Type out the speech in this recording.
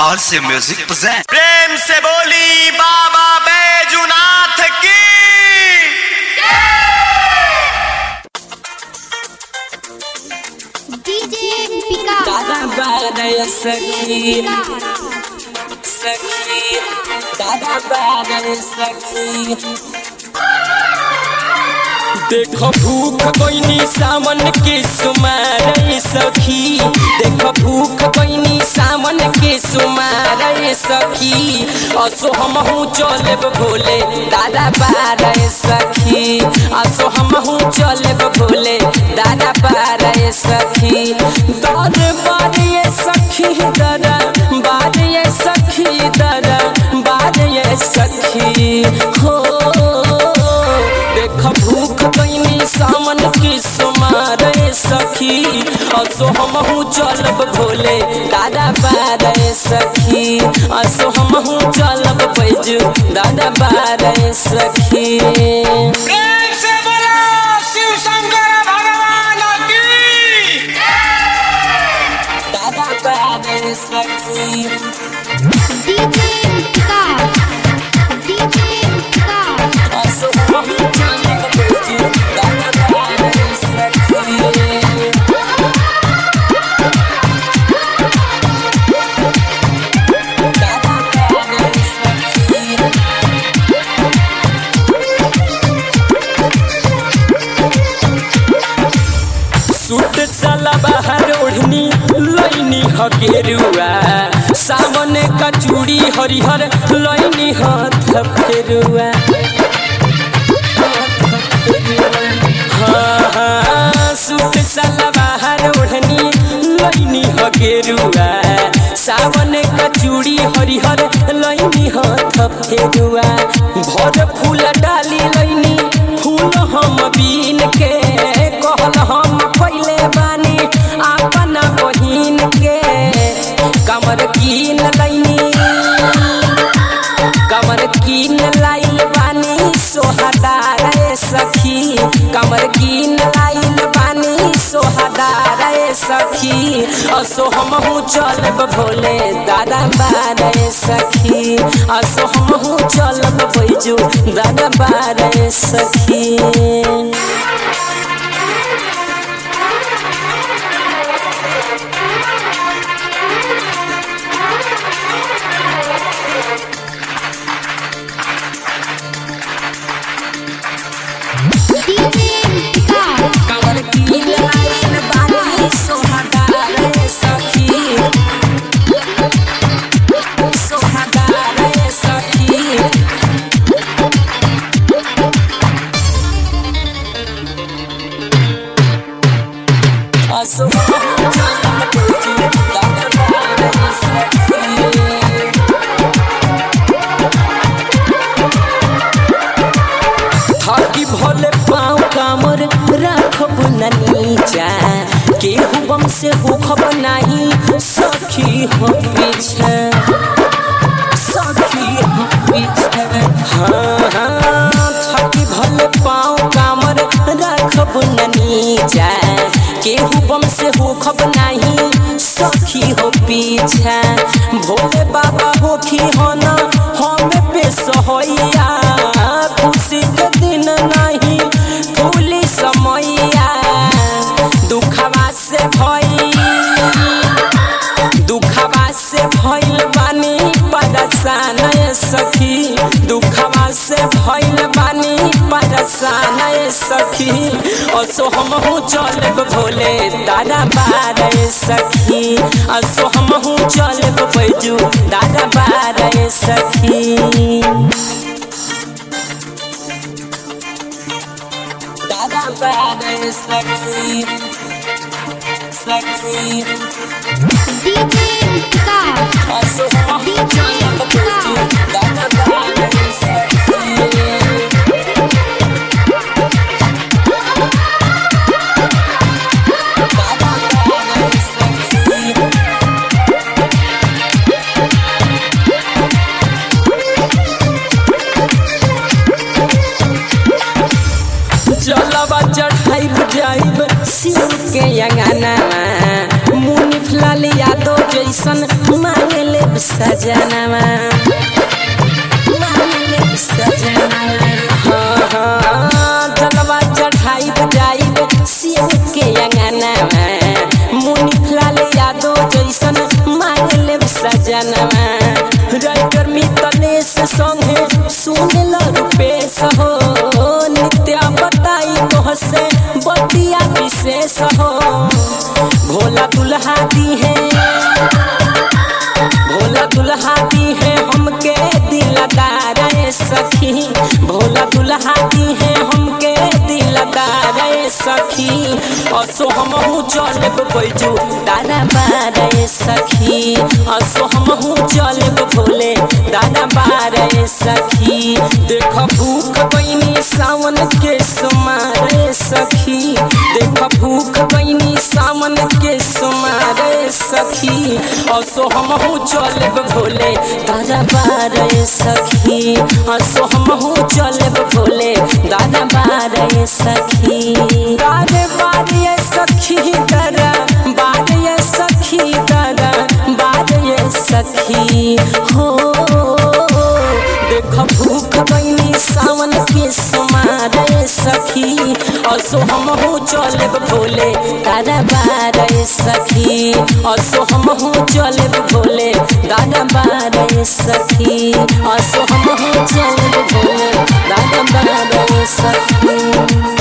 RC Music present प्रेम से बोली बाबा बैजुनाथ की DJ Pika. दादा बारय सखी सखी दादा बारय सखी देखो भूख कोइनी सावन के सुमार सखी देखो भूख कोइनी सावन के सुमार सखी असो हमहू चलब भोले दादा बारय सखी असो हमहू चलब भोले दादा बारय सखी दर बारय सखी दर बारय सखी दर बारय सखी हो देख भूख कैनी सामन की सुमार सखी असो हमहू चलब भोले दादा बारह सखी असो हमहू चलब बैजू दादा बारह सखी प्रेम से बोलो शिव शंकर भगवान की दादा बारह सखी DJ Pika. DJ Pika. असो हमहू चलब बैजू दादा बारह सखी दादा बारह सखी सूट चला बाहर ओढ़नी लैनी हकेरुआ सावन का चूड़ी हरिहर लैनी हाथ फेरुआ हाँ, हाँ, सूट चला बाहर ओढ़नी लैनी हकेरुआ सावन का चूड़ी हरिहर लैनी हाथ फेरुआ भर फूल डाली लैनी फूल हम बीन के कहल हम पहले बानी अपन बहिन के कमर कीन लैनी कमर कीन लाइल बानी सोहदार सखी कमर कीन लाइल बानी सोहदार सखी असो हमहू चलब भोले दादा बारे सखी असो हमहू चलब बैजू दादा बारे सखी DJ Pika. कमर कीन लाइल बानी सोहदार सखी सोहदार सखी असो थाकी भले पाँव कामर राखब न नीचा केहू बम से होखब नाही सखी हो पीछे सखी हो पीछे हाँ हाँ थाकी भले पाँव कामर राखब न नीचा केहू बम से होखब नाही सखी हो पीछा भोले बाबा होखी हो न हमें पे सहैया खुशी के दिन नहीं फूली समैया दुखवा से भई दुखवा से भइल बानी परेशान सखी दुखवा से भइल बानी परेशान सखी असो हमहू चलब भोले दादा बारे सखी असो हमहू चलब बैजू दादा बारे सखी दादा बारे सखी सखी DJ Pika. असो हमहू चलब बैजू दादा बारे सखी दादा बारे सखी जलवा चढ़ाइब जाइब शिव के अंगना मुनि फलाल यादव जैसन मांगले ले सजनवा मान ले सजनवा हाँ हाँ जलवा चढ़ाई बजाई शिव के अंगनवा मुनि लाल यादव जैसन मांग ले सजनवा राइटर मितलेश संगे सुन ल रूपेश हो नित्या बताई तोह से बतिया विशेष हो भोला दुल्हा दी है भोला दुल्हा दी है हमके दिलदार ए सखी भोला दुल्हा दी है हमके दिलदार ए सखी असो हमहू चलब बैजू दादा बार ए सखी असो हमहू चलब भोले दादा बार ए सखी देख भूख बनी सावन के सुमार ए सखी देख भूख बनी सावन के सुमार ए सखी असो हमहू चलब भोले दादा बार ए सखी असो हमहू चलब भोले दादा बार ए सखी दादा बार ए सखी दादा बार ए सखी दादा बार ए सखी हो देख भूख बनी सावन के समार ए सखी असो हमहू चलब भोले दादा बार ए सखी असो हमहू चलब भोले दादा बार ए सखी असो हमहू चलब भोले दादा बार ए सखी